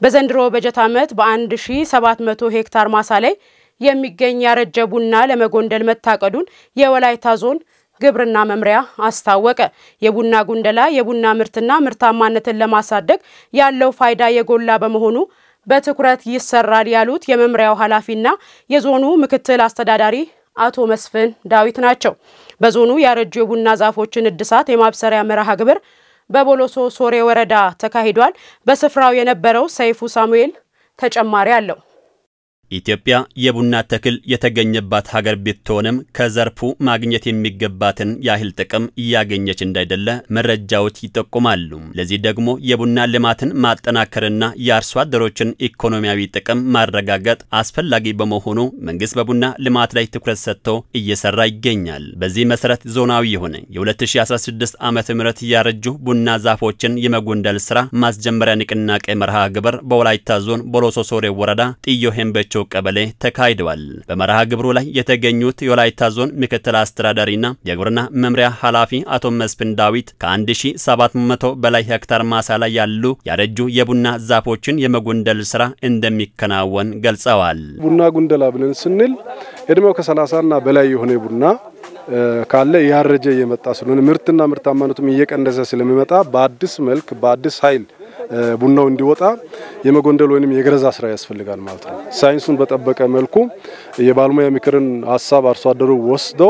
በዘንድሮ በጀት ዓመት በ1700 ሄክታር ማሳ ላይ የሚገኝ ያረጀ ቡና ለመጎንደል መታቀዱን የወላይታ ዞን ግብርና መምሪያ አስታወቀ። የቡና ጉንደላ የቡና ምርትና ምርታማነትን ለማሳደግ ያለው ፋይዳ የጎላ በመሆኑ በትኩረት ይሰራል ያሉት የመምሪያው ኃላፊና የዞኑ ምክትል አስተዳዳሪ አቶ መስፍን ዳዊት ናቸው። በዞኑ ያረጁ የቡና ዛፎችን እድሳት የማብሰሪያ መርሃ ግብር በቦሎሶ ሶሬ ወረዳ ተካሂዷል። በስፍራው የነበረው ሰይፉ ሳሙኤል ተጨማሪ አለው። ኢትዮጵያ የቡና ተክል የተገኘባት ሀገር ብትሆንም ከዘርፉ ማግኘት የሚገባትን ያህል ጥቅም እያገኘች እንዳይደለ መረጃዎች ይጠቁማሉ። ለዚህ ደግሞ የቡና ልማትን ማጠናከርና የአርሶ አደሮችን ኢኮኖሚያዊ ጥቅም ማረጋገጥ አስፈላጊ በመሆኑ መንግስት በቡና ልማት ላይ ትኩረት ሰጥቶ እየሰራ ይገኛል። በዚህ መሰረት ዞናዊ የሆነ የ2016 ዓ ም ያረጁ ቡና ዛፎችን የመጎንደል ስራ ማስጀመሪያ ንቅናቄ መርሃ ግብር በወላይታ ዞን ቦሎሶ ሶሬ ወረዳ ጥዮ ሄምበቾ ቀበሌ ተካሂደዋል። በመርሃ ግብሩ ላይ የተገኙት የወላይታ ዞን ምክትል አስተዳዳሪና የግብርና መምሪያ ኃላፊ አቶ መስፍን ዳዊት ከ1700 በላይ ሄክታር ማሳ ላይ ያሉ ያረጁ የቡና ዛፎችን የመጎንደል ስራ እንደሚከናወን ገልጸዋል። ቡና ጉንደላ ብለን ስንል እድሜው ከ30ና በላይ የሆነ ቡና ካለ ያረጀ እየመጣ ስለሆነ ምርትና ምርታማነቱም እየቀነሰ ስለሚመጣ በአዲስ መልክ በአዲስ ኃይል ቡናው እንዲወጣ የመጎንደል ወይም የገረዛ ስራ ያስፈልጋል ማለት ነው። ሳይንሱን በጠበቀ መልኩ የባለሙያ ምክርን ሀሳብ አርሶ አደሩ ወስዶ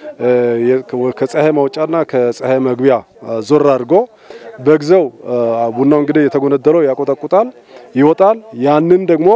ከፀሐይ መውጫና ከፀሐይ መግቢያ ዞር አድርጎ በጊዜው ቡናው እንግዲህ የተጎነደለው ያቆጠቁጣል፣ ይወጣል። ያንን ደግሞ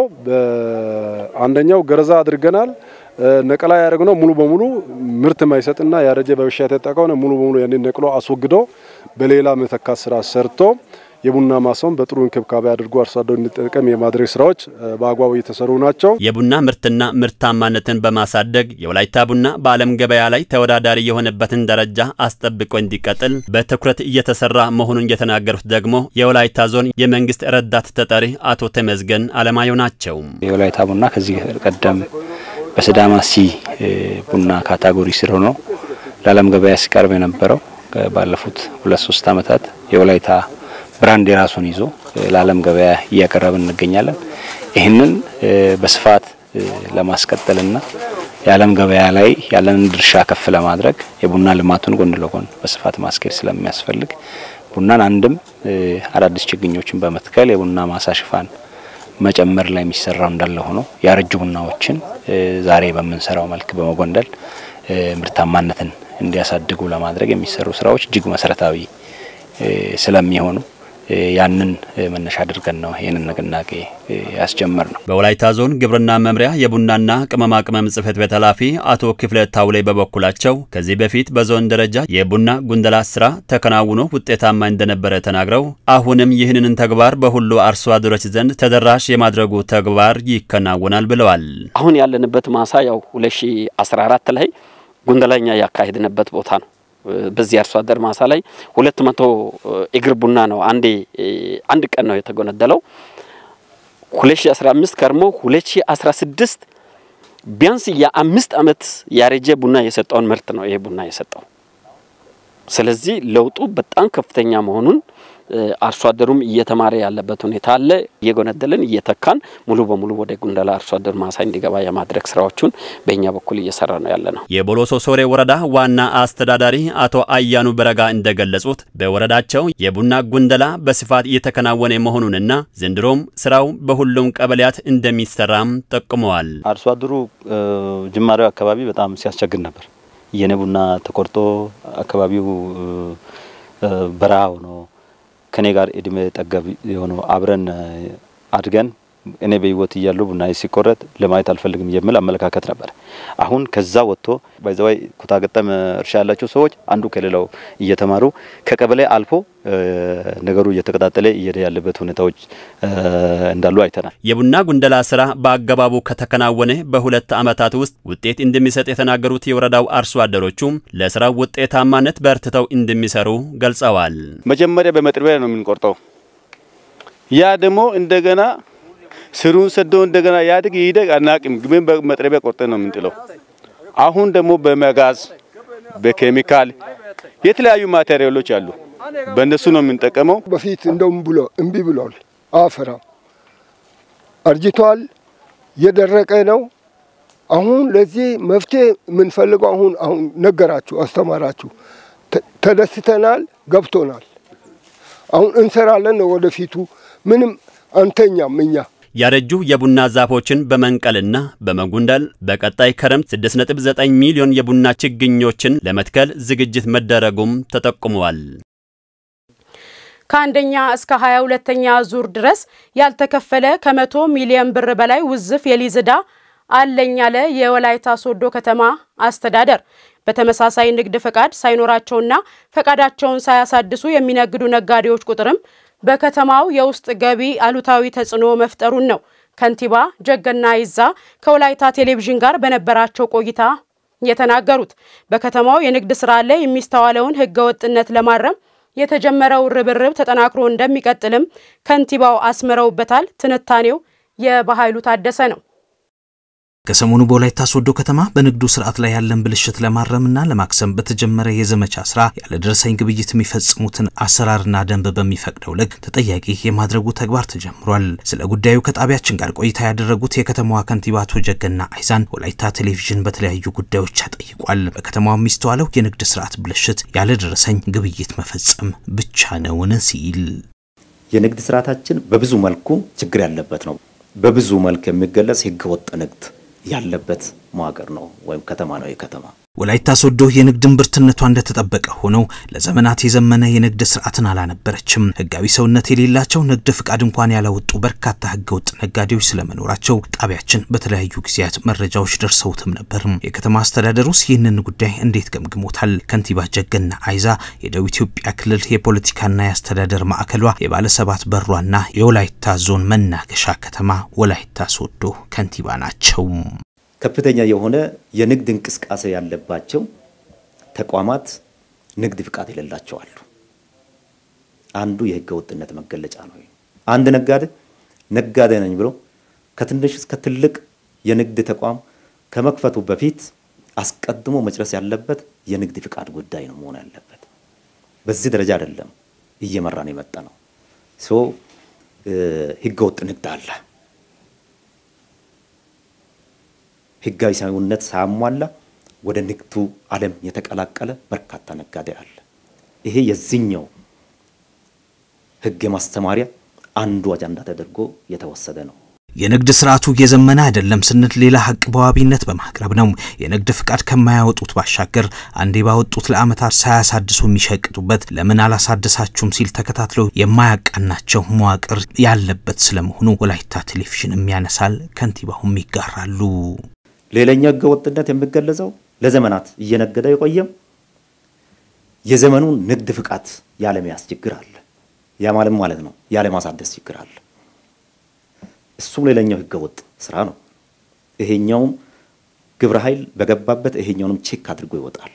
አንደኛው ገረዛ አድርገናል። ነቀላ ያደረግነው ሙሉ በሙሉ ምርት የማይሰጥና ያረጀ በበሽታ የተጠቃው ሙሉ በሙሉ ያንን ነቅሎ አስወግዶ በሌላ መተካት ስራ ሰርቶ የቡና ማሳውን በጥሩ እንክብካቤ አድርጎ አርሶ አደሩ እንዲጠቀም የማድረግ ስራዎች በአግባቡ እየተሰሩ ናቸው። የቡና ምርትና ምርታማነትን በማሳደግ የወላይታ ቡና በዓለም ገበያ ላይ ተወዳዳሪ የሆነበትን ደረጃ አስጠብቆ እንዲቀጥል በትኩረት እየተሰራ መሆኑን የተናገሩት ደግሞ የወላይታ ዞን የመንግስት ረዳት ተጠሪ አቶ ተመዝገን አለማየሁ ናቸው። የወላይታ ቡና ከዚህ ቀደም በሲዳማ ሲ ቡና ካታጎሪ ስር ሆኖ ለዓለም ገበያ ሲቀርብ የነበረው ባለፉት ሁለት ሶስት ዓመታት የወላይታ ብራንድ የራሱን ይዞ ለዓለም ገበያ እያቀረብን እንገኛለን። ይህንን በስፋት ለማስቀጠልና የዓለም ገበያ ላይ ያለንን ድርሻ ከፍ ለማድረግ የቡና ልማቱን ጎን ለጎን በስፋት ማስኬድ ስለሚያስፈልግ ቡናን አንድም አዳዲስ ችግኞችን በመትከል የቡና ማሳ ሽፋን መጨመር ላይ የሚሰራው እንዳለ ሆኖ ያረጁ ቡናዎችን ዛሬ በምንሰራው መልክ በመጎንደል ምርታማነትን እንዲያሳድጉ ለማድረግ የሚሰሩ ስራዎች እጅግ መሰረታዊ ስለሚሆኑ ያንን መነሻ አድርገን ነው ይህንን ንቅናቄ ያስጀመር ነው። በወላይታ ዞን ግብርና መምሪያ የቡናና ቅመማ ቅመም ጽሕፈት ቤት ኃላፊ አቶ ክፍለ ታውሌ በበኩላቸው ከዚህ በፊት በዞን ደረጃ የቡና ጉንደላ ስራ ተከናውኖ ውጤታማ እንደነበረ ተናግረው አሁንም ይህንን ተግባር በሁሉ አርሶ አደሮች ዘንድ ተደራሽ የማድረጉ ተግባር ይከናወናል ብለዋል። አሁን ያለንበት ማሳ ያው 2014 ላይ ጉንደላኛ ያካሄድንበት ቦታ ነው። በዚህ አርሶ አደር ማሳ ላይ ሁለት መቶ እግር ቡና ነው አንዴ አንድ ቀን ነው የተጎነደለው። 2015 ከርሞ 2016 ቢያንስ የአምስት ዓመት ያረጀ ቡና የሰጠውን ምርት ነው ይሄ ቡና የሰጠው። ስለዚህ ለውጡ በጣም ከፍተኛ መሆኑን አርሶ አደሩም እየተማረ ያለበት ሁኔታ አለ። እየጎነደልን እየተካን ሙሉ በሙሉ ወደ ጉንደላ አርሶ አደር ማሳ እንዲገባ የማድረግ ስራዎቹን በእኛ በኩል እየሰራ ነው ያለ ነው። የቦሎሶ ሶሬ ወረዳ ዋና አስተዳዳሪ አቶ አያኑ በረጋ እንደገለጹት በወረዳቸው የቡና ጉንደላ በስፋት እየተከናወነ መሆኑንና ዘንድሮም ስራው በሁሉም ቀበሌያት እንደሚሰራም ጠቁመዋል። አርሶ አደሩ ጅማሬው አካባቢ በጣም ሲያስቸግር ነበር። የኔ ቡና ተቆርጦ አካባቢው በረሃ ሆኖ ከኔ ጋር እድሜ ጠገብ የሆነው አብረን አድገን እኔ በህይወት እያለሁ ቡና ሲቆረጥ ለማየት አልፈልግም የሚል አመለካከት ነበር። አሁን ከዛ ወጥቶ ባይዘዋይ ኩታ ገጠም እርሻ ያላቸው ሰዎች አንዱ ከሌላው እየተማሩ ከቀበሌ አልፎ ነገሩ እየተቀጣጠለ እየሄደ ያለበት ሁኔታዎች እንዳሉ አይተናል። የቡና ጉንደላ ስራ በአገባቡ ከተከናወነ በሁለት ዓመታት ውስጥ ውጤት እንደሚሰጥ የተናገሩት የወረዳው አርሶ አደሮቹም ለስራው ውጤታማነት በርትተው እንደሚሰሩ ገልጸዋል። መጀመሪያ በመጥረቢያ ነው የምንቆርጠው። ያ ደግሞ እንደገና ስሩን ሰዶ እንደገና ያድግ ይደግ አናቅም፣ ግን በመጥረቢያ ቆርጠን ነው የምንጥለው። አሁን ደግሞ በመጋዝ በኬሚካል የተለያዩ ማቴሪያሎች አሉ፣ በእነሱ ነው የምንጠቀመው። በፊት እንደውም ብሎ እምቢ ብሏል። አፈራ አርጅቷል፣ እየደረቀ ነው። አሁን ለዚህ መፍትሄ የምንፈልገው አሁን አሁን ነገራችሁ፣ አስተማራችሁ፣ ተደስተናል፣ ገብቶናል። አሁን እንሰራለን ነው ወደፊቱ ምንም አንተኛም እኛ ያረጁ የቡና ዛፎችን በመንቀልና በመጉንደል በቀጣይ ክረምት 6.9 ሚሊዮን የቡና ችግኞችን ለመትከል ዝግጅት መደረጉም ተጠቁመዋል። ከአንደኛ እስከ 22ኛ ዙር ድረስ ያልተከፈለ ከመቶ ሚሊዮን ብር በላይ ውዝፍ የሊዝ ዕዳ አለኝ ያለ የወላይታ ሶዶ ከተማ አስተዳደር በተመሳሳይ ንግድ ፈቃድ ሳይኖራቸውና ፈቃዳቸውን ሳያሳድሱ የሚነግዱ ነጋዴዎች ቁጥርም በከተማው የውስጥ ገቢ አሉታዊ ተጽዕኖ መፍጠሩን ነው ከንቲባ ጀገና ይዛ ከወላይታ ቴሌቪዥን ጋር በነበራቸው ቆይታ የተናገሩት። በከተማው የንግድ ስራ ላይ የሚስተዋለውን ህገወጥነት ለማረም የተጀመረው ርብርብ ተጠናክሮ እንደሚቀጥልም ከንቲባው አስምረውበታል። ትንታኔው የበኃይሉ ታደሰ ነው። ከሰሞኑ በወላይታ ሶዶ ከተማ በንግዱ ስርዓት ላይ ያለን ብልሽት ለማረምና ለማክሰም በተጀመረ የዘመቻ ስራ ያለደረሰኝ ግብይት የሚፈጽሙትን አሰራርና ደንብ በሚፈቅደው ልክ ተጠያቂ የማድረጉ ተግባር ተጀምሯል። ስለ ጉዳዩ ከጣቢያችን ጋር ቆይታ ያደረጉት የከተማዋ ከንቲባ አቶ ጀገና አይዛን ወላይታ ቴሌቪዥን በተለያዩ ጉዳዮች ጠይቋል። በከተማዋ የሚስተዋለው የንግድ ስርዓት ብልሽት ያለደረሰኝ ግብይት መፈጸም ብቻ ነውን ሲል የንግድ ስርዓታችን በብዙ መልኩ ችግር ያለበት ነው። በብዙ መልክ የሚገለጽ ህገወጥ ንግድ ያለበት መዋቅር ነው ወይም ከተማ ነው። የከተማ ወላይታ ሶዶ የንግድ እምብርትነቷ እንደተጠበቀ ሆነው ለዘመናት የዘመነ የንግድ ስርዓትን አላነበረችም። ህጋዊ ሰውነት የሌላቸው ንግድ ፍቃድ እንኳን ያላወጡ በርካታ ህገወጥ ነጋዴዎች ስለመኖራቸው ጣቢያችን በተለያዩ ጊዜያት መረጃዎች ደርሰውትም ነበር። የከተማ አስተዳደሩስ ይህንን ጉዳይ እንዴት ገምግሞታል? ከንቲባ ጀገና አይዛ የደቡብ ኢትዮጵያ ክልል የፖለቲካና የአስተዳደር ማዕከሏ የባለሰባት በሯና የወላይታ ዞን መናገሻ ከተማ ወላይታ ሶዶ ከንቲባ ናቸው። ከፍተኛ የሆነ የንግድ እንቅስቃሴ ያለባቸው ተቋማት ንግድ ፍቃድ የሌላቸው አሉ። አንዱ የህገ ወጥነት መገለጫ ነው። አንድ ነጋዴ ነጋዴ ነኝ ብሎ ከትንሽ እስከ ትልቅ የንግድ ተቋም ከመክፈቱ በፊት አስቀድሞ መጨረስ ያለበት የንግድ ፍቃድ ጉዳይ ነው መሆን ያለበት። በዚህ ደረጃ አይደለም እየመራን የመጣ ነው። ሶ ህገ ወጥ ንግድ አለ። ህጋዊ ሰውነት ሳያሟላ ወደ ንግዱ ዓለም የተቀላቀለ በርካታ ነጋዴ አለ። ይሄ የዚህኛው ህግ የማስተማሪያ አንዱ አጀንዳ ተደርጎ የተወሰደ ነው። የንግድ ስርዓቱ እየዘመነ አይደለም ስንል ሌላ ሀቅ በዋቢነት በማቅረብ ነው። የንግድ ፍቃድ ከማያወጡት ባሻገር አንዴ ባወጡት ለዓመታት ሳያሳድሱ የሚሸቅጡበት ለምን አላሳደሳችሁም ሲል ተከታትለው የማያቃናቸው መዋቅር ያለበት ስለመሆኑ ወላይታ ቴሌቪዥንም ያነሳል፣ ከንቲባውም ይጋራሉ። ሌላኛው ህገ ወጥነት የሚገለጸው ለዘመናት እየነገደ የቆየም የዘመኑን ንግድ ፍቃድ ያለመያዝ ችግር አለ። ያ ማለት ማለት ነው ያለማሳደስ ችግር አለ። እሱም ሌላኛው ህገ ወጥ ስራ ነው። ይሄኛውም ግብረ ኃይል በገባበት ይሄኛውንም ቼክ አድርጎ ይወጣል።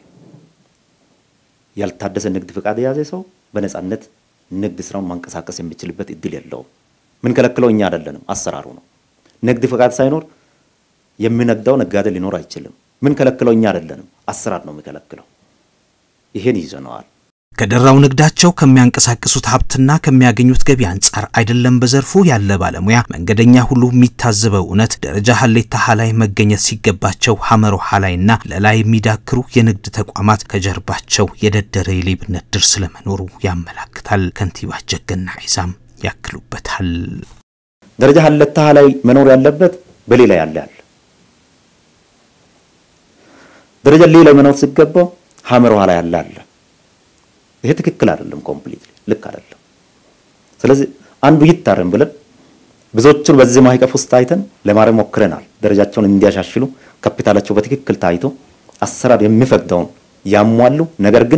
ያልታደሰ ንግድ ፍቃድ የያዘ ሰው በነጻነት ንግድ ስራውን ማንቀሳቀስ የሚችልበት እድል የለውም። ምን ከለክለው እኛ አይደለንም፣ አሰራሩ ነው። ንግድ ፍቃድ ሳይኖር የሚነግዳው ነጋዴ ሊኖር አይችልም። ምን ከለክለው እኛ አይደለንም፣ አሰራር ነው የሚከለክለው። ይሄን ይዘነዋል። ከደራው ንግዳቸው ከሚያንቀሳቅሱት ሀብትና ከሚያገኙት ገቢ አንጻር አይደለም በዘርፉ ያለ ባለሙያ መንገደኛ ሁሉ የሚታዘበው እውነት ደረጃ ሀሌታ ሀላይ መገኘት ሲገባቸው ሀመሮ ሀላይና ለላይ የሚዳክሩ የንግድ ተቋማት ከጀርባቸው የደደረ የሌብነት ድር ስለመኖሩ ያመላክታል። ከንቲባ ጀገና አይዛም ያክሉበታል። ደረጃ ሀሌታ ሀላይ መኖር ያለበት በሌላ ያለ ያለ ደረጃ ሌላ መኖር ሲገባው ሀመሮ ሀላይ ያለ አለ ይሄ ትክክል አይደለም። ኮምፕሊትሊ ልክ አይደለም። ስለዚህ አንዱ ይታረም ብለን ብዙዎቹን በዚህ ማዕቀፍ ውስጥ አይተን ለማረም ሞክረናል። ደረጃቸውን እንዲያሻሽሉ ካፒታላቸው በትክክል ታይቶ አሰራር የሚፈቅደውን ያሟሉ፣ ነገር ግን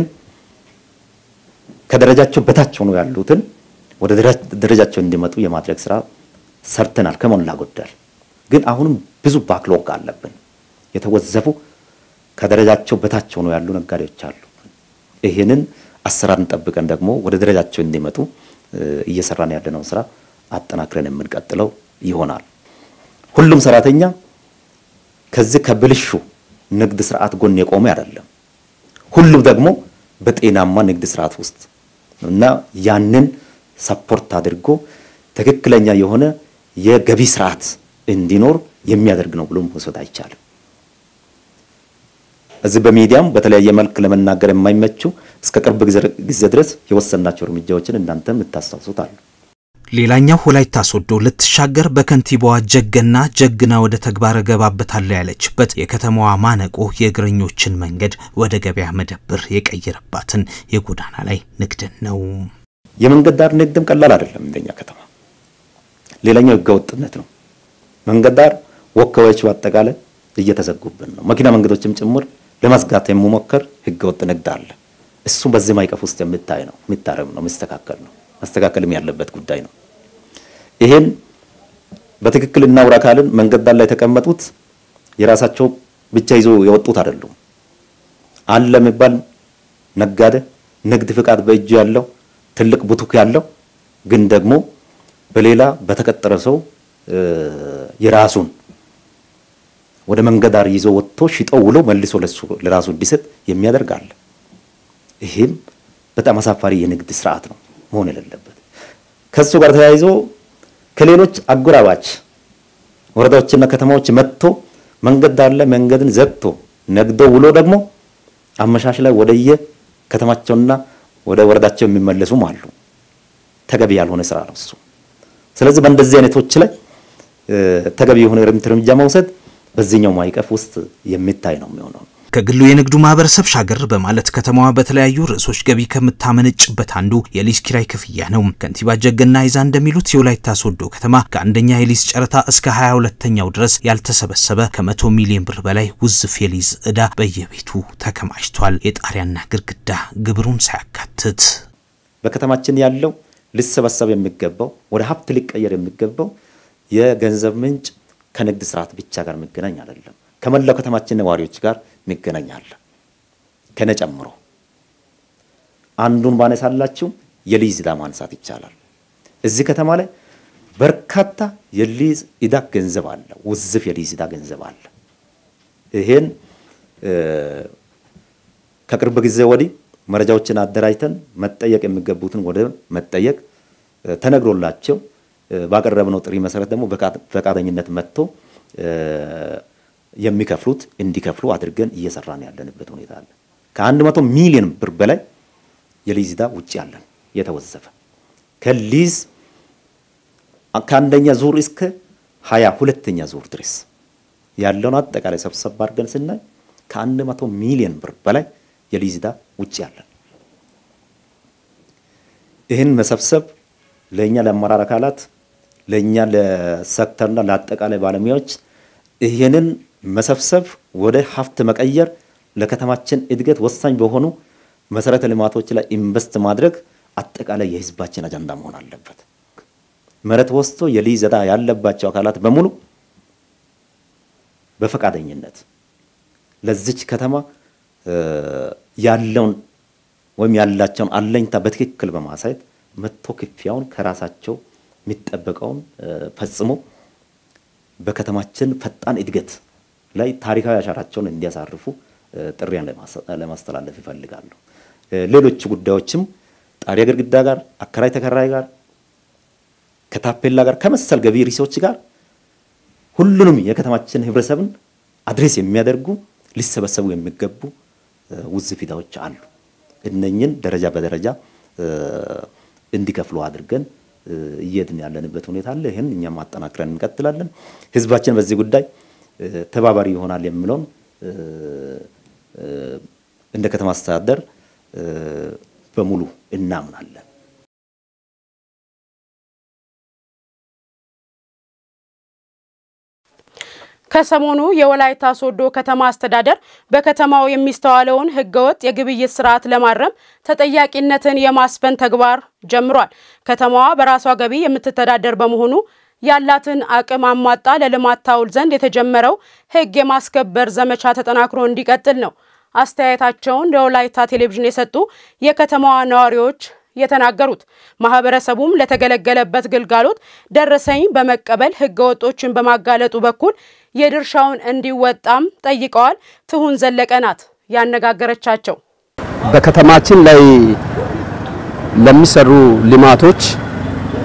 ከደረጃቸው በታች ሆኖ ያሉትን ወደ ደረጃቸው እንዲመጡ የማድረግ ስራ ሰርተናል ከሞላ ጎደል። ግን አሁንም ብዙ ባክሎግ አለብን። የተወዘፉ ከደረጃቸው በታች ሆኖ ያሉ ነጋዴዎች አሉ። ይህንን አሰራርን ጠብቀን ደግሞ ወደ ደረጃቸው እንዲመጡ እየሰራን ያለነውን ስራ አጠናክረን የምንቀጥለው ይሆናል። ሁሉም ሰራተኛ ከዚህ ከብልሹ ንግድ ስርዓት ጎን የቆመ አይደለም። ሁሉም ደግሞ በጤናማ ንግድ ስርዓት ውስጥ እና ያንን ሰፖርት አድርጎ ትክክለኛ የሆነ የገቢ ስርዓት እንዲኖር የሚያደርግ ነው ብሎ መውሰድ አይቻልም። እዚህ በሚዲያም በተለያየ መልክ ለመናገር የማይመቹ እስከ ቅርብ ጊዜ ድረስ የወሰናቸው እርምጃዎችን እናንተም የምታስታውሱት አሉ። ሌላኛው ወላይታ ሶዶ ልትሻገር በከንቲባዋ ጀገና ጀግና ወደ ተግባር እገባበታለሁ ያለችበት የከተማዋ ማነቆ የእግረኞችን መንገድ ወደ ገበያ መደብር የቀየረባትን የጎዳና ላይ ንግድን ነው። የመንገድ ዳር ንግድም ቀላል አይደለም። እንደኛ ከተማ ሌላኛው ህገወጥነት ነው። መንገድ ዳር ወካዮች በአጠቃላይ እየተዘጉብን ነው። መኪና መንገዶችም ጭምር ለማስጋት የሚሞከር ህገወጥ ንግድ አለ። እሱ በዚህ ማዕቀፍ ውስጥ የሚታይ ነው፣ የሚታረም ነው፣ የሚስተካከል ነው፣ መስተካከልም ያለበት ጉዳይ ነው። ይሄን በትክክል እናውራ ካልን መንገድ ዳር ላይ የተቀመጡት የራሳቸው ብቻ ይዞ የወጡት አይደሉም። አለ የሚባል ነጋዴ ንግድ ፍቃድ በእጁ ያለው ትልቅ ቡቱክ ያለው ግን ደግሞ በሌላ በተቀጠረ ሰው የራሱን ወደ መንገድ ዳር ይዞ ወጥቶ ሽጦ ውሎ መልሶ ለሱ ለራሱ እንዲሰጥ የሚያደርግ አለ። ይህም በጣም አሳፋሪ የንግድ ስርዓት ነው መሆን የሌለበት። ከሱ ጋር ተያይዞ ከሌሎች አጎራባች ወረዳዎችና ከተማዎች መጥቶ መንገድ ዳር ላይ መንገድን ዘግቶ ነግዶ ውሎ ደግሞ አመሻሽ ላይ ወደየ ከተማቸውና ወደ ወረዳቸው የሚመለሱም አሉ። ተገቢ ያልሆነ ስራ ነው እሱ። ስለዚህ በእንደዚህ አይነቶች ላይ ተገቢ የሆነ እርምጃ መውሰድ በዚህኛው ማዕቀፍ ውስጥ የሚታይ ነው የሚሆነው። ከግሉ የንግዱ ማህበረሰብ ሻገር በማለት ከተማዋ በተለያዩ ርዕሶች ገቢ ከምታመነጭበት አንዱ የሊዝ ኪራይ ክፍያ ነው። ከንቲባ ጀገና ይዛ እንደሚሉት የወላይታ ሶዶ ከተማ ከአንደኛ የሊዝ ጨረታ እስከ ሀያ ሁለተኛው ድረስ ያልተሰበሰበ ከመቶ ሚሊዮን ብር በላይ ውዝፍ የሊዝ ዕዳ በየቤቱ ተከማችቷል። የጣሪያና ግድግዳ ግብሩን ሳያካትት በከተማችን ያለው ሊሰበሰብ የሚገባው ወደ ሀብት ሊቀየር የሚገባው የገንዘብ ምንጭ ከንግድ ስርዓት ብቻ ጋር የሚገናኝ አይደለም። ከመላው ከተማችን ነዋሪዎች ጋር የሚገናኝ አለ። ከነ ጨምሮ አንዱን ባነሳላችሁ የሊዝ ዕዳ ማንሳት ይቻላል። እዚህ ከተማ ላይ በርካታ የሊዝ ዕዳ ገንዘብ አለ፣ ውዝፍ የሊዝ ዕዳ ገንዘብ አለ። ይሄን ከቅርብ ጊዜ ወዲህ መረጃዎችን አደራጅተን መጠየቅ የሚገቡትን ወደ መጠየቅ ተነግሮላቸው ባቀረብነው ጥሪ መሰረት ደግሞ ፈቃደኝነት መጥቶ የሚከፍሉት እንዲከፍሉ አድርገን እየሰራን ያለንበት ሁኔታ አለ። ከአንድ መቶ ሚሊዮን ብር በላይ የሊዝ ዕዳ ውጭ ያለን የተወዘፈ ከሊዝ ከአንደኛ ዙር እስከ ሀያ ሁለተኛ ዙር ድረስ ያለውን አጠቃላይ ሰብሰብ አድርገን ስናይ ከአንድ መቶ ሚሊዮን ብር በላይ የሊዝ ዕዳ ውጭ ያለን ይህን መሰብሰብ ለእኛ ለአመራር አካላት ለእኛ ለሴክተርና ለአጠቃላይ ባለሙያዎች ይህንን መሰብሰብ ወደ ሀብት መቀየር ለከተማችን እድገት ወሳኝ በሆኑ መሰረተ ልማቶች ላይ ኢንቨስት ማድረግ አጠቃላይ የህዝባችን አጀንዳ መሆን አለበት። መሬት ወስዶ የሊዝ ዕዳ ያለባቸው አካላት በሙሉ በፈቃደኝነት ለዚች ከተማ ያለውን ወይም ያላቸውን አለኝታ በትክክል በማሳየት መጥቶ ክፍያውን ከራሳቸው የሚጠበቀውን ፈጽሞ በከተማችን ፈጣን እድገት ላይ ታሪካዊ አሻራቸውን እንዲያሳርፉ ጥሪያን ለማስተላለፍ ይፈልጋሉ። ሌሎች ጉዳዮችም ጣሪያ ግድግዳ ጋር፣ አከራይ ተከራይ ጋር፣ ከታፔላ ጋር ከመሰል ገቢ ሪሶች ጋር ሁሉንም የከተማችን ህብረተሰብን አድሬስ የሚያደርጉ ሊሰበሰቡ የሚገቡ ውዝፍ ዕዳዎች አሉ። እነኝን ደረጃ በደረጃ እንዲከፍሉ አድርገን እየሄድን ያለንበት ሁኔታ አለ። ይህን እኛም አጠናክረን እንቀጥላለን። ህዝባችን በዚህ ጉዳይ ተባባሪ ይሆናል የሚለውን እንደ ከተማ አስተዳደር በሙሉ እናምናለን። ከሰሞኑ የወላይታ ሶዶ ከተማ አስተዳደር በከተማው የሚስተዋለውን ህገወጥ የግብይት ስርዓት ለማረም ተጠያቂነትን የማስፈን ተግባር ጀምሯል። ከተማዋ በራሷ ገቢ የምትተዳደር በመሆኑ ያላትን አቅም አሟጣ ለልማት ታውል ዘንድ የተጀመረው ህግ የማስከበር ዘመቻ ተጠናክሮ እንዲቀጥል ነው አስተያየታቸውን ለወላይታ ቴሌቪዥን የሰጡ የከተማዋ ነዋሪዎች የተናገሩት። ማህበረሰቡም ለተገለገለበት ግልጋሎት ደረሰኝ በመቀበል ህገ ወጦችን በማጋለጡ በኩል የድርሻውን እንዲወጣም ጠይቀዋል። ትሁን ዘለቀ ናት ያነጋገረቻቸው። በከተማችን ላይ ለሚሰሩ ልማቶች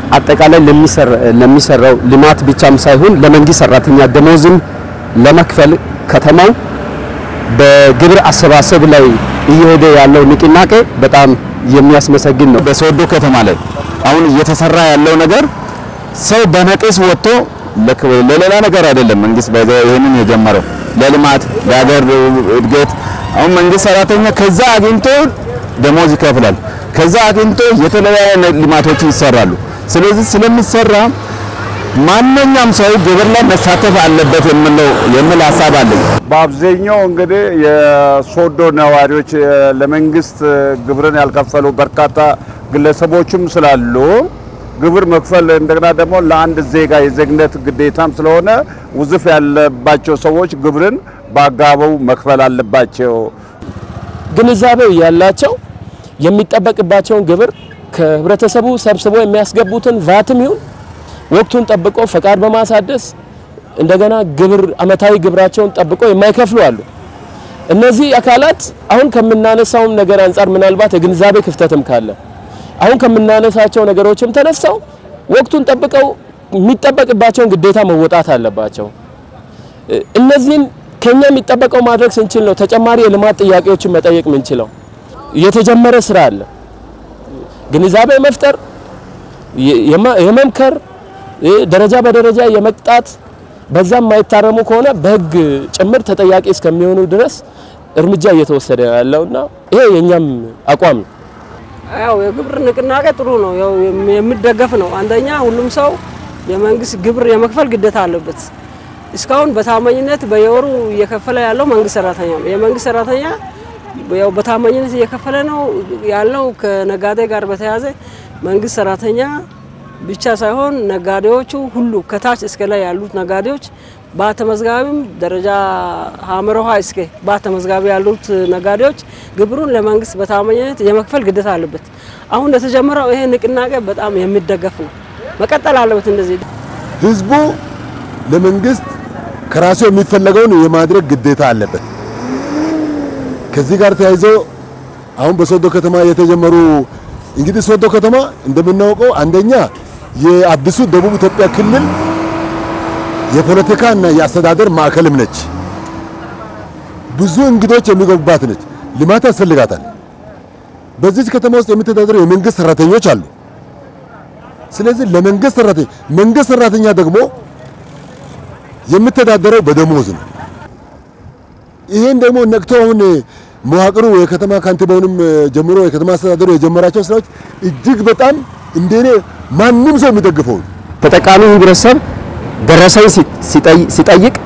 አጠቃላይ ለሚሰራው ልማት ብቻም ሳይሆን ለመንግስት ሰራተኛ ደሞዝም ለመክፈል ከተማው በግብር አሰባሰብ ላይ እየሄደ ያለው ንቅናቄ በጣም የሚያስመሰግን ነው። በሶዶ ከተማ ላይ አሁን እየተሰራ ያለው ነገር ሰው በነቂስ ወጥቶ ለሌላ ነገር አይደለም። መንግስት ይህንን የጀመረው ለልማት ለሀገር እድገት። አሁን መንግስት ሰራተኛ ከዛ አግኝቶ ደሞዝ ይከፍላል። ከዛ አግኝቶ የተለያዩ ልማቶችን ይሰራሉ። ስለዚህ ስለሚሰራ ማንኛውም ሰው ግብር ላይ መሳተፍ አለበት የምለው የሚል ሀሳብ አለኝ። በአብዛኛው እንግዲህ የሶዶ ነዋሪዎች ለመንግስት ግብርን ያልከፈሉ በርካታ ግለሰቦችም ስላሉ ግብር መክፈል እንደገና ደግሞ ለአንድ ዜጋ የዜግነት ግዴታም ስለሆነ ውዝፍ ያለባቸው ሰዎች ግብርን በአግባቡ መክፈል አለባቸው። ግንዛቤው ያላቸው የሚጠበቅባቸውን ግብር ከህብረተሰቡ ሰብስቦ የሚያስገቡትን ቫትም ይሁን ወቅቱን ጠብቆ ፈቃድ በማሳደስ እንደገና ግብር አመታዊ ግብራቸውን ጠብቆ የማይከፍሉ አሉ። እነዚህ አካላት አሁን ከምናነሳውም ነገር አንጻር ምናልባት የግንዛቤ ክፍተትም ካለ አሁን ከምናነሳቸው ነገሮችም ተነሳው ወቅቱን ጠብቀው የሚጠበቅባቸውን ግዴታ መወጣት አለባቸው። እነዚህን ከኛ የሚጠበቀው ማድረግ ስንችል ነው ተጨማሪ የልማት ጥያቄዎችን መጠየቅ ምንችለው። የተጀመረ ስራ አለ። ግንዛቤ መፍጠር፣ የመምከር ደረጃ በደረጃ የመቅጣት በዛም የማይታረሙ ከሆነ በህግ ጭምር ተጠያቂ እስከሚሆኑ ድረስ እርምጃ እየተወሰደ ያለውና ይሄ የኛም አቋም ነው። ያው የግብር ንቅናቄ ጥሩ ነው፣ ያው የሚደገፍ ነው። አንደኛ ሁሉም ሰው የመንግስት ግብር የመክፈል ግዴታ አለበት። እስካሁን በታማኝነት በየወሩ እየከፈለ ያለው መንግስት ሰራተኛ ነው። የመንግስት ሰራተኛ ያው በታማኝነት እየከፈለ ነው ያለው። ከነጋዴ ጋር በተያያዘ መንግስት ሰራተኛ ብቻ ሳይሆን ነጋዴዎቹ ሁሉ ከታች እስከ ላይ ያሉት ነጋዴዎች በተመዝጋቢም ደረጃ ሀመሮሃ እስከ በተመዝጋቢ ያሉት ነጋዴዎች ግብሩን ለመንግስት በታማኝነት የመክፈል ግዴታ አለበት። አሁን እንደተጀመረው ይሄ ንቅናቄ በጣም የሚደገፍ ነው፣ መቀጠል አለበት። እንደዚህ ህዝቡ ለመንግስት ከራሱ የሚፈለገውን የማድረግ ግዴታ አለበት። ከዚህ ጋር ተያይዞ አሁን በሶዶ ከተማ የተጀመሩ እንግዲህ ሶዶ ከተማ እንደምናውቀው አንደኛ የአዲሱ ደቡብ ኢትዮጵያ ክልል የፖለቲካ እና የአስተዳደር ማዕከልም ነች። ብዙ እንግዶች የሚገቡባት ነች። ልማት ያስፈልጋታል። በዚህ ከተማ ውስጥ የሚተዳደሩ የመንግስት ሰራተኞች አሉ። ስለዚህ ለመንግስት ሰራተኛ መንግስት ሰራተኛ ደግሞ የሚተዳደረው በደሞዝ ነው። ይሄን ደግሞ ነቅቶ አሁን መዋቅሩ የከተማ ካንቲባውንም ጀምሮ የከተማ አስተዳደሩ የጀመራቸው ስራዎች እጅግ በጣም እንደኔ ማንም ሰው የሚደግፈው ተጠቃሚ ህብረተሰብ ደረሰኝ ሲጠይቅ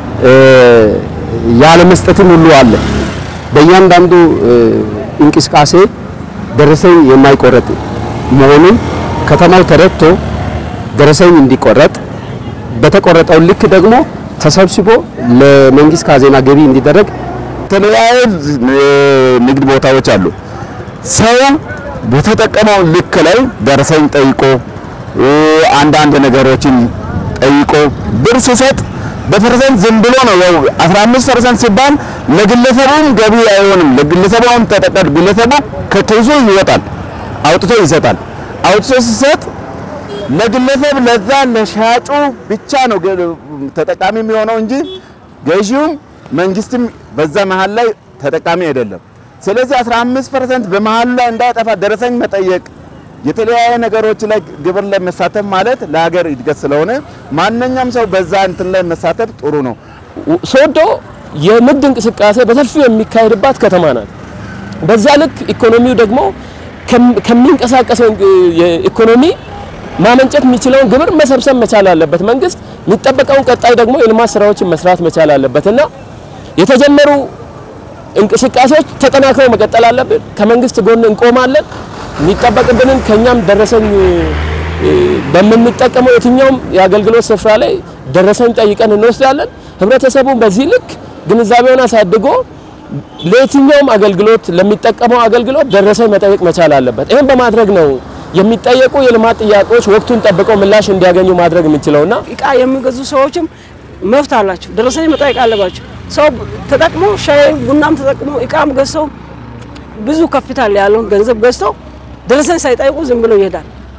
ያለ መስጠትም ሁሉ አለ። በእያንዳንዱ እንቅስቃሴ ደረሰኝ የማይቆረጥ መሆኑን ከተማው ተረድቶ ደረሰኝ እንዲቆረጥ በተቆረጠው ልክ ደግሞ ተሰብስቦ ለመንግስት ካዜና ገቢ እንዲደረግ የተለያዩ ንግድ ቦታዎች አሉ። ሰው በተጠቀመው ልክ ላይ ደረሰኝ ጠይቆ አንዳንድ ነገሮችን ጠይቆ ብር ሲሰጥ በፐርሰንት ዝም ብሎ ነው። ያው 15 ፐርሰንት ሲባል ለግለሰቡም ገቢ አይሆንም። ለግለሰቡም ተጠቀድ ግለሰቡ ከኪሱ ይወጣል፣ አውጥቶ ይሰጣል። አውጥቶ ሲሰጥ ለግለሰብ ለዛ ለሻጩ ብቻ ነው ተጠቃሚ የሚሆነው እንጂ ገዢውም መንግስትም በዛ መሀል ላይ ተጠቃሚ አይደለም። ስለዚህ 15% በመሀሉ ላይ እንዳይጠፋ ደረሰኝ መጠየቅ የተለያየ ነገሮች ላይ ግብር ላይ መሳተፍ ማለት ለሀገር እድገት ስለሆነ ማንኛውም ሰው በዛ እንትን ላይ መሳተፍ ጥሩ ነው። ሶዶ የንግድ እንቅስቃሴ በሰፊው የሚካሄድባት ከተማ ናት። በዛ ልክ ኢኮኖሚው ደግሞ ከሚንቀሳቀሰው ኢኮኖሚ ማመንጨት የሚችለውን ግብር መሰብሰብ መቻል አለበት። መንግስት የሚጠበቀውን ቀጣይ ደግሞ የልማት ስራዎችን መስራት መቻል አለበት እና የተጀመሩ እንቅስቃሴዎች ተጠናክረው መቀጠል አለብን። ከመንግስት ጎን እንቆማለን። የሚጠበቅብንን ከኛም ደረሰኝ በምንጠቀመው የትኛውም የአገልግሎት ስፍራ ላይ ደረሰኝ ጠይቀን እንወስዳለን። ህብረተሰቡ በዚህ ልክ ግንዛቤውን አሳድጎ ለየትኛውም አገልግሎት ለሚጠቀመው አገልግሎት ደረሰኝ መጠየቅ መቻል አለበት። ይህን በማድረግ ነው የሚጠየቁ የልማት ጥያቄዎች ወቅቱን ጠብቀው ምላሽ እንዲያገኙ ማድረግ የምንችለውና እቃ የሚገዙ ሰዎችም መብት አላቸው፣ ደረሰኝ መጠየቅ አለባቸው። ሰው ተጠቅሞ ሻይ ቡናም ተጠቅሞ እቃም ገዝተው ብዙ ካፒታል ያለውን ገንዘብ ገዝተው ደረሰኝ ሳይጠይቁ ዝም ብሎ ይሄዳል።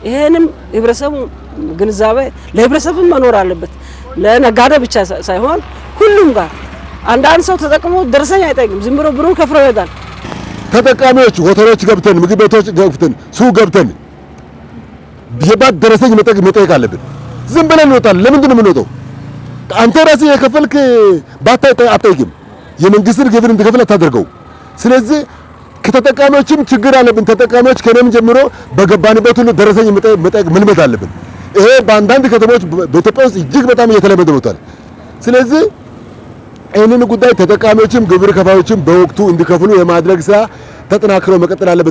ይሄንም ህብረተሰቡ ግንዛቤ ለህብረተሰቡ መኖር አለበት። ለነጋዴ ብቻ ሳይሆን ሁሉም ጋር አንዳንድ ሰው ተጠቅሞ ደረሰኝ አይጠይቅም። ዝም ብሎ ብሩን ከፍሎ ይወጣል። ተጠቃሚዎች ሆቴሎች ገብተን ምግብ ቤቶች ገብተን ሱቅ ገብተን የባት ደረሰኝ መጠየቅ አለብን። ዝም ብለን እንወጣለን። ለምንድን ነው የምንወጣው? አንተ ራስህ የከፈልክ ባታ አትጠይቅም። የመንግስትን ግብር እንድከፍል አታደርገው። ስለዚህ ከተጠቃሚዎችም ችግር አለብን። ተጠቃሚዎች ከነም ጀምሮ በገባንበት ሁሉ ደረሰኝ መጠየቅ መልመድ አለብን። ይሄ በአንዳንድ ከተሞች በኢትዮጵያ ውስጥ እጅግ በጣም እየተለመደ መጥቷል። ስለዚህ ይህንን ጉዳይ ተጠቃሚዎችም ግብር ከፋዮችም በወቅቱ እንዲከፍሉ የማድረግ ስራ ተጠናክሮ መቀጠል አለበት።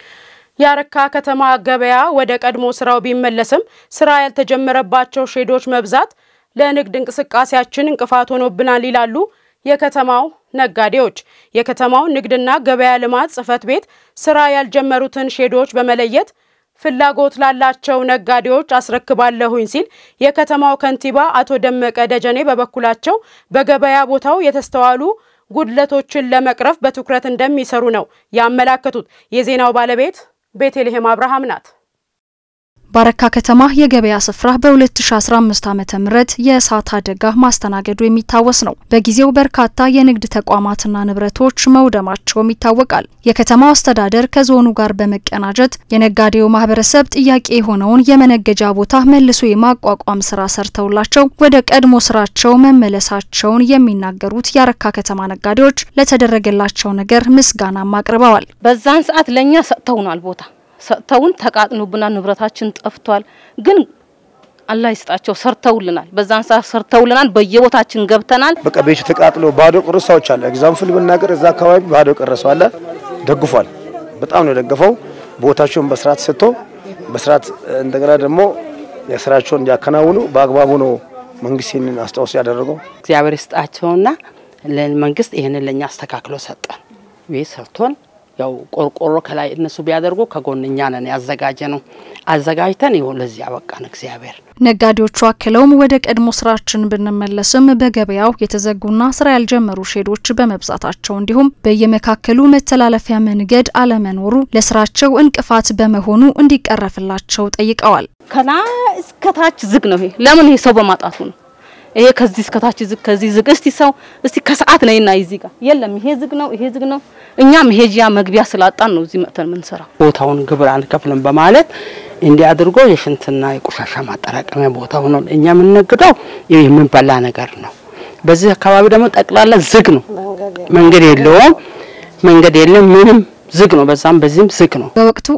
የአረካ ከተማ ገበያ ወደ ቀድሞ ስራው ቢመለስም ስራ ያልተጀመረባቸው ሼዶች መብዛት ለንግድ እንቅስቃሴያችን እንቅፋት ሆኖብናል ይላሉ የከተማው ነጋዴዎች። የከተማው ንግድና ገበያ ልማት ጽሕፈት ቤት ስራ ያልጀመሩትን ሼዶች በመለየት ፍላጎት ላላቸው ነጋዴዎች አስረክባለሁኝ ሲል የከተማው ከንቲባ አቶ ደመቀ ደጀኔ በበኩላቸው በገበያ ቦታው የተስተዋሉ ጉድለቶችን ለመቅረፍ በትኩረት እንደሚሰሩ ነው ያመላከቱት። የዜናው ባለቤት ቤተልሔም አብርሃም ናት። በአረካ ከተማ የገበያ ስፍራ በ2015 ዓመተ ምህረት የእሳት አደጋ ማስተናገዱ የሚታወስ ነው። በጊዜው በርካታ የንግድ ተቋማትና ንብረቶች መውደማቸውም ይታወቃል። የከተማው አስተዳደር ከዞኑ ጋር በመቀናጀት የነጋዴው ማህበረሰብ ጥያቄ የሆነውን የመነገጃ ቦታ መልሶ የማቋቋም ስራ ሰርተውላቸው ወደ ቀድሞ ስራቸው መመለሳቸውን የሚናገሩት የአረካ ከተማ ነጋዴዎች ለተደረገላቸው ነገር ምስጋናም አቅርበዋል። በዛን ሰዓት ለእኛ ሰጥተውናል ቦታ ሰጥተውን ተቃጥኖብናል፣ ንብረታችን ጠፍቷል። ግን አላህ ይስጣቸው ሰርተውልናል። በዛን ሰዓት ሰርተውልናል። በየቦታችን ገብተናል። በቃ ቤቱ ተቃጥሎ ባዶ ቅርስ ሰዎች አለ። ኤግዛምፕል ብናገር እዛ አካባቢ ባዶ ቅርስ አለ። ደግፏል። በጣም ነው የደገፈው። ቦታቸውን በስርዓት ሰጥቶ በስርዓት እንደገና ደግሞ የስራቸውን እንዲያከናውኑ በአግባቡ ነው መንግስት ይህንን አስተዋጽኦ ያደረገው። እግዚአብሔር ይስጣቸውና ለመንግስት ይህንን ለኛ አስተካክሎ ሰጠን። ቤት ሰርቶን ያው ቆርቆሮ ከላይ እነሱ ቢያደርጉ ከጎን እኛ ነን ያዘጋጀ ነው አዘጋጅተን ይኸው ለዚህ ያበቃን እግዚአብሔር። ነጋዴዎቹ አክለውም ወደ ቀድሞ ስራችን ብንመለስም በገበያው የተዘጉና ስራ ያልጀመሩ ሼዶች በመብዛታቸው እንዲሁም በየመካከሉ መተላለፊያ መንገድ አለመኖሩ ለስራቸው እንቅፋት በመሆኑ እንዲቀረፍላቸው ጠይቀዋል። ከላይ እስከታች ዝግ ነው። ይሄ ለምን? ይሄ ሰው በማጣቱ ነው። ይሄ ከዚህ እስከታች ዝግ፣ ከዚህ ዝግ። እስቲ ሰው እስቲ ከሰዓት ነይና እዚህ ጋር የለም፣ ይሄ ዝግ ነው፣ ይሄ ዝግ ነው። እኛ መሄጃ መግቢያ ስላጣን ነው እዚህ መጥተን የምንሰራው። ቦታውን ግብር አንከፍልም በማለት እንዲህ አድርጎ የሽንትና የቆሻሻ ማጠራቀሚያ ቦታ ሆኖ እኛ የምንነግደው የምንበላ ነገር ነው። በዚህ አካባቢ ደግሞ ጠቅላላ ዝግ ነው፣ መንገድ የለውም፣ መንገድ የለም ምንም ዝግ ነው። በዛም በዚህም ዝግ ነው። በወቅቱ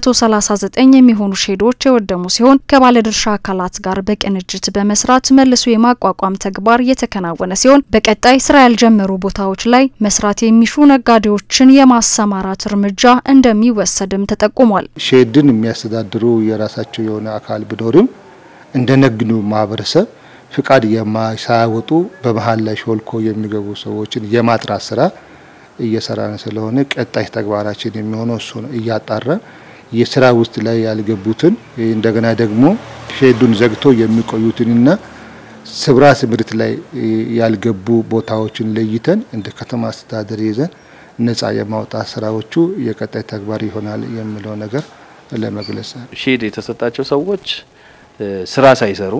139 የሚሆኑ ሼዶች የወደሙ ሲሆን ከባለድርሻ አካላት ጋር በቅንጅት በመስራት መልሶ የማቋቋም ተግባር የተከናወነ ሲሆን በቀጣይ ስራ ያልጀመሩ ቦታዎች ላይ መስራት የሚሹ ነጋዴዎችን የማሰማራት እርምጃ እንደሚወሰድም ተጠቁሟል። ሼድን የሚያስተዳድሩ የራሳቸው የሆነ አካል ቢኖርም እንደ ንግዱ ማህበረሰብ ፍቃድ ሳያወጡ በመሀል ላይ ሾልኮ የሚገቡ ሰዎችን የማጥራት ስራ እየሰራን ስለሆነ ቀጣይ ተግባራችን የሚሆነው እሱ ነው። እያጣራን የስራ ውስጥ ላይ ያልገቡትን እንደገና ደግሞ ሼዱን ዘግቶ የሚቆዩትንና ስብራ ስምሪት ላይ ያልገቡ ቦታዎችን ለይተን እንደ ከተማ አስተዳደር ይዘን ነጻ የማውጣት ስራዎቹ የቀጣይ ተግባር ይሆናል የሚለው ነገር ለመግለጽ ሼድ የተሰጣቸው ሰዎች ስራ ሳይሰሩ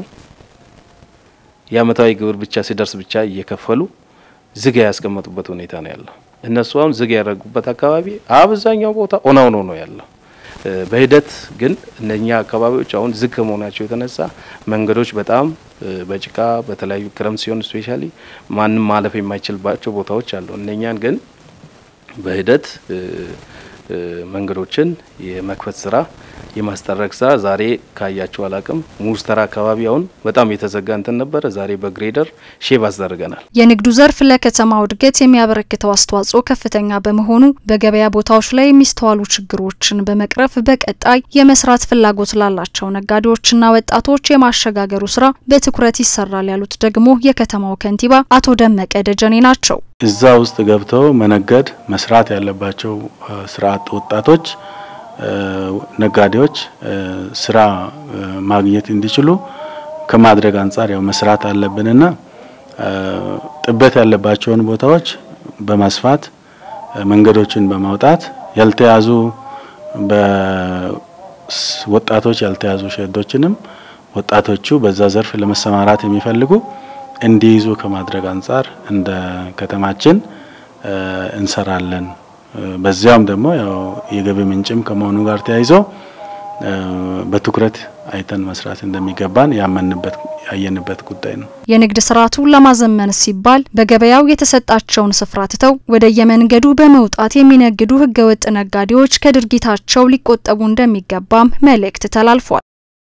የአመታዊ ግብር ብቻ ሲደርስ ብቻ እየከፈሉ ዝግ ያስቀመጡበት ሁኔታ ነው ያለው። እነሱ አሁን ዝግ ያደረጉበት አካባቢ አብዛኛው ቦታ ኦና ሆኖ ነው ያለው። በሂደት ግን እነኛ አካባቢዎች አሁን ዝግ ከመሆናቸው የተነሳ መንገዶች በጣም በጭቃ በተለያዩ ክረምት ሲሆን ስፔሻሊ ማንም ማለፍ የማይችልባቸው ቦታዎች አሉ። እነኛን ግን በሂደት መንገዶችን የመክፈት ስራ የማስጠረግ ስራ ዛሬ ካያችሁ አላቅም ሙስተራ አካባቢ አሁን በጣም የተዘጋ እንትን ነበረ። ዛሬ በግሬደር ሼብ አስደርገናል። የንግዱ ዘርፍ ለከተማው እድገት የሚያበረክተው አስተዋጽኦ ከፍተኛ በመሆኑ በገበያ ቦታዎች ላይ የሚስተዋሉ ችግሮችን በመቅረፍ በቀጣይ የመስራት ፍላጎት ላላቸው ነጋዴዎችና ወጣቶች የማሸጋገሩ ስራ በትኩረት ይሰራል ያሉት ደግሞ የከተማው ከንቲባ አቶ ደመቀ ደጀኔ ናቸው። እዛ ውስጥ ገብተው መነገድ መስራት ያለባቸው ስራ አጥ ወጣቶች ነጋዴዎች ስራ ማግኘት እንዲችሉ ከማድረግ አንጻር ያው መስራት አለብንና ጥበት ያለባቸውን ቦታዎች በማስፋት መንገዶችን በማውጣት ያልተያዙ ወጣቶች ያልተያዙ ሼዶችንም ወጣቶቹ በዛ ዘርፍ ለመሰማራት የሚፈልጉ እንዲይዙ ከማድረግ አንጻር እንደ ከተማችን እንሰራለን። በዚያም ደግሞ ያው የገቢ ምንጭም ከመሆኑ ጋር ተያይዞ በትኩረት አይተን መስራት እንደሚገባን ያመንበት ያየንበት ጉዳይ ነው። የንግድ ስርዓቱን ለማዘመን ሲባል በገበያው የተሰጣቸውን ስፍራ ትተው ወደ የመንገዱ በመውጣት የሚነግዱ ህገወጥ ነጋዴዎች ከድርጊታቸው ሊቆጠቡ እንደሚገባም መልእክት ተላልፏል።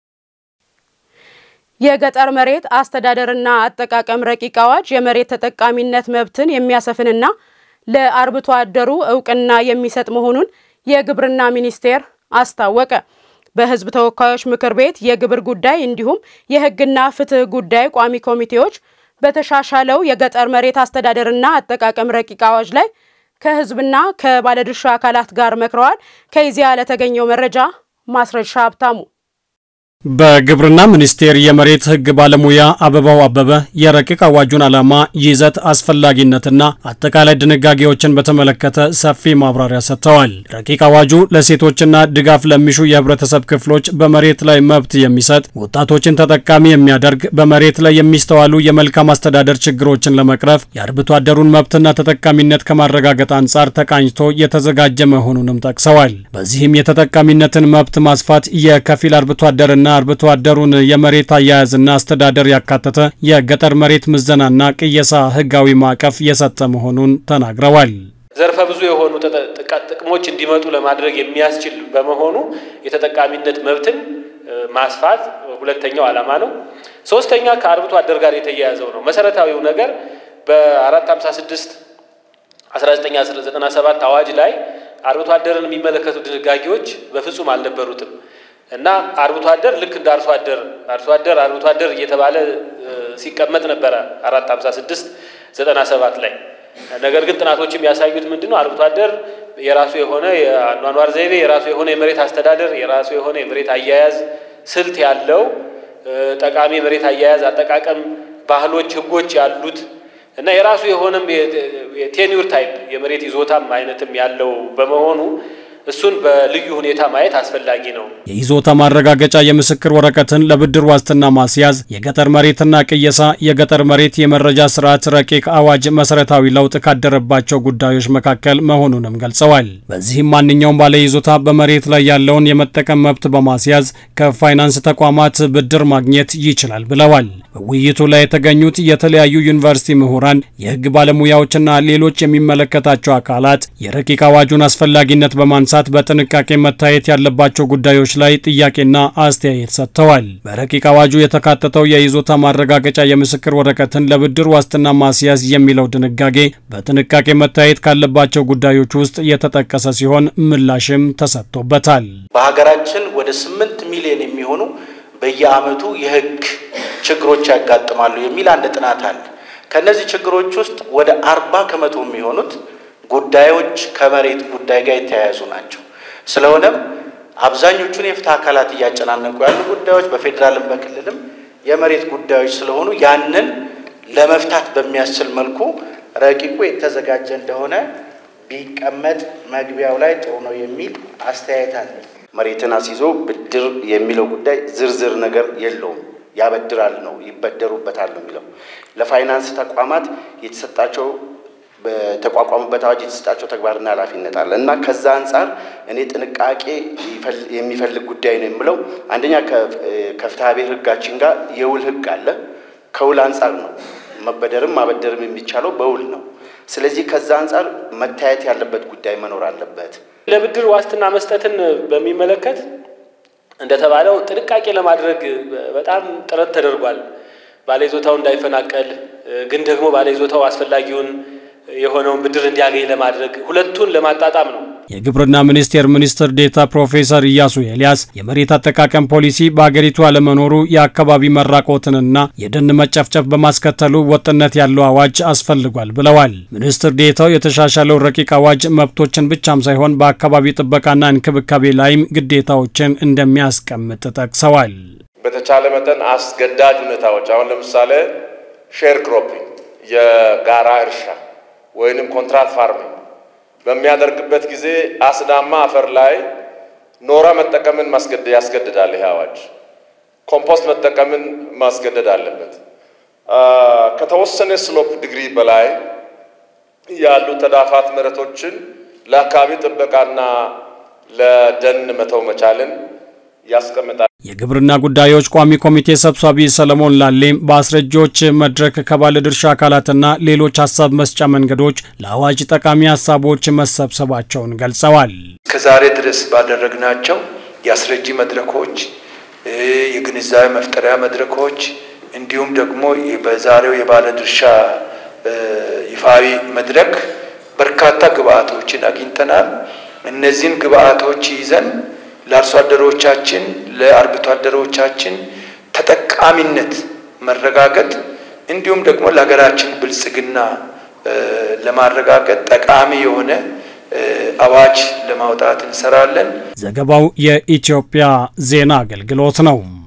የገጠር መሬት አስተዳደርና አጠቃቀም ረቂቅ አዋጅ የመሬት ተጠቃሚነት መብትን የሚያሰፍንና ለአርብቶ አደሩ እውቅና የሚሰጥ መሆኑን የግብርና ሚኒስቴር አስታወቀ። በህዝብ ተወካዮች ምክር ቤት የግብር ጉዳይ እንዲሁም የህግና ፍትህ ጉዳይ ቋሚ ኮሚቴዎች በተሻሻለው የገጠር መሬት አስተዳደርና አጠቃቀም ረቂቅ አዋጅ ላይ ከህዝብና ከባለድርሻ አካላት ጋር መክረዋል። ከኢዜአ ለተገኘው መረጃ ማስረሻ ሀብታሙ በግብርና ሚኒስቴር የመሬት ህግ ባለሙያ አበባው አበበ የረቂቅ አዋጁን ዓላማ፣ ይዘት፣ አስፈላጊነትና አጠቃላይ ድንጋጌዎችን በተመለከተ ሰፊ ማብራሪያ ሰጥተዋል። ረቂቅ አዋጁ ለሴቶችና ድጋፍ ለሚሹ የህብረተሰብ ክፍሎች በመሬት ላይ መብት የሚሰጥ፣ ወጣቶችን ተጠቃሚ የሚያደርግ፣ በመሬት ላይ የሚስተዋሉ የመልካም አስተዳደር ችግሮችን ለመቅረፍ የአርብቶ አደሩን መብትና ተጠቃሚነት ከማረጋገጥ አንጻር ተቃኝቶ የተዘጋጀ መሆኑንም ጠቅሰዋል። በዚህም የተጠቃሚነትን መብት ማስፋት የከፊል አርብቶ አደርና አርብቶ አደሩን የመሬት አያያዝና አስተዳደር ያካተተ የገጠር መሬት ምዘናና ቅየሳ ህጋዊ ማዕቀፍ የሰጠ መሆኑን ተናግረዋል። ዘርፈ ብዙ የሆኑ ጥቅሞች እንዲመጡ ለማድረግ የሚያስችል በመሆኑ የተጠቃሚነት መብትን ማስፋት ሁለተኛው ዓላማ ነው። ሶስተኛ ከአርብቶ አደር ጋር የተያያዘው ነው። መሰረታዊው ነገር በ456 1997 አዋጅ ላይ አርብቶ አደርን የሚመለከቱ ድንጋጌዎች በፍጹም አልነበሩትም። እና አርብቶ አደር ልክ እንደ አርሶ አደር አርሶ አደር አርብቶ አደር እየተባለ ሲቀመጥ ነበረ አራት ሀምሳ ስድስት ዘጠና ሰባት ላይ ነገር ግን ጥናቶችም ያሳዩት ምንድን ነው አርብቶ አደር የራሱ የሆነ የአኗኗር ዘይቤ የራሱ የሆነ የመሬት አስተዳደር የራሱ የሆነ የመሬት አያያዝ ስልት ያለው ጠቃሚ የመሬት አያያዝ አጠቃቀም ባህሎች፣ ህጎች ያሉት እና የራሱ የሆነም የቴኒዩር ታይፕ የመሬት ይዞታም አይነትም ያለው በመሆኑ እሱን በልዩ ሁኔታ ማየት አስፈላጊ ነው። የይዞታ ማረጋገጫ የምስክር ወረቀትን ለብድር ዋስትና ማስያዝ፣ የገጠር መሬትና ቅየሳ፣ የገጠር መሬት የመረጃ ስርዓት ረቂቅ አዋጅ መሰረታዊ ለውጥ ካደረባቸው ጉዳዮች መካከል መሆኑንም ገልጸዋል። በዚህም ማንኛውም ባለይዞታ በመሬት ላይ ያለውን የመጠቀም መብት በማስያዝ ከፋይናንስ ተቋማት ብድር ማግኘት ይችላል ብለዋል። በውይይቱ ላይ የተገኙት የተለያዩ ዩኒቨርሲቲ ምሁራን፣ የህግ ባለሙያዎችና ሌሎች የሚመለከታቸው አካላት የረቂቅ አዋጁን አስፈላጊነት በማንሳት በጥንቃቄ መታየት ያለባቸው ጉዳዮች ላይ ጥያቄና አስተያየት ሰጥተዋል። በረቂቅ አዋጁ የተካተተው የይዞታ ማረጋገጫ የምስክር ወረቀትን ለብድር ዋስትና ማስያዝ የሚለው ድንጋጌ በጥንቃቄ መታየት ካለባቸው ጉዳዮች ውስጥ የተጠቀሰ ሲሆን ምላሽም ተሰጥቶበታል። በሀገራችን ወደ ስምንት ሚሊዮን የሚሆኑ በየአመቱ የህግ ችግሮች ያጋጥማሉ የሚል አንድ ጥናት አለ። ከእነዚህ ችግሮች ውስጥ ወደ አርባ ከመቶ የሚሆኑት ጉዳዮች ከመሬት ጉዳይ ጋር የተያያዙ ናቸው። ስለሆነም አብዛኞቹን የፍትህ አካላት እያጨናነቁ ያሉ ጉዳዮች በፌዴራልም በክልልም የመሬት ጉዳዮች ስለሆኑ ያንን ለመፍታት በሚያስችል መልኩ ረቂቁ የተዘጋጀ እንደሆነ ቢቀመጥ መግቢያው ላይ ጥሩ ነው የሚል አስተያየት አለ። መሬትን አስይዞ ብድር የሚለው ጉዳይ ዝርዝር ነገር የለውም። ያበድራል ነው ይበደሩበታል ነው የሚለው ለፋይናንስ ተቋማት የተሰጣቸው በተቋቋሙበት አዋጅ የተሰጣቸው ተግባርና ኃላፊነት አለ እና ከዛ አንጻር እኔ ጥንቃቄ የሚፈልግ ጉዳይ ነው የምለው። አንደኛ ከፍትሐ ብሔር ሕጋችን ጋር የውል ሕግ አለ። ከውል አንጻር ነው መበደርም ማበደርም የሚቻለው በውል ነው። ስለዚህ ከዛ አንጻር መታየት ያለበት ጉዳይ መኖር አለበት። ለብድር ዋስትና መስጠትን በሚመለከት እንደተባለው ጥንቃቄ ለማድረግ በጣም ጥረት ተደርጓል። ባለይዞታው እንዳይፈናቀል ግን ደግሞ ባለይዞታው አስፈላጊውን የሆነውን ብድር እንዲያገኝ ለማድረግ ሁለቱን ለማጣጣም ነው። የግብርና ሚኒስቴር ሚኒስትር ዴታ ፕሮፌሰር ኢያሱ ኤልያስ የመሬት አጠቃቀም ፖሊሲ በአገሪቱ አለመኖሩ የአካባቢ መራቆትንና የደን መጨፍጨፍ በማስከተሉ ወጥነት ያለው አዋጅ አስፈልጓል ብለዋል። ሚኒስትር ዴታው የተሻሻለው ረቂቅ አዋጅ መብቶችን ብቻም ሳይሆን በአካባቢ ጥበቃና እንክብካቤ ላይም ግዴታዎችን እንደሚያስቀምጥ ጠቅሰዋል። በተቻለ መጠን አስገዳጅ ሁኔታዎች አሁን ለምሳሌ ሼር ክሮፒንግ የጋራ እርሻ ወይንም ኮንትራት ፋርሚንግ በሚያደርግበት ጊዜ አስዳማ አፈር ላይ ኖራ መጠቀምን ያስገድዳል። ይህ አዋጅ ኮምፖስት መጠቀምን ማስገደድ አለበት። ከተወሰነ ስሎፕ ዲግሪ በላይ ያሉ ተዳፋት መሬቶችን ለአካባቢ ጥበቃና ለደን መተው መቻልን ያስቀምጣል። የግብርና ጉዳዮች ቋሚ ኮሚቴ ሰብሳቢ ሰለሞን ላሌም በአስረጂዎች መድረክ ከባለድርሻ አካላትና ሌሎች ሀሳብ መስጫ መንገዶች ለአዋጅ ጠቃሚ ሀሳቦች መሰብሰባቸውን ገልጸዋል። ከዛሬ ድረስ ባደረግናቸው የአስረጂ መድረኮች፣ የግንዛቤ መፍጠሪያ መድረኮች እንዲሁም ደግሞ በዛሬው የባለድርሻ ይፋዊ መድረክ በርካታ ግብአቶችን አግኝተናል። እነዚህን ግብአቶች ይዘን ለአርሶ አደሮቻችን ለአርብቶ አደሮቻችን ተጠቃሚነት መረጋገጥ እንዲሁም ደግሞ ለሀገራችን ብልጽግና ለማረጋገጥ ጠቃሚ የሆነ አዋጅ ለማውጣት እንሰራለን። ዘገባው የኢትዮጵያ ዜና አገልግሎት ነው።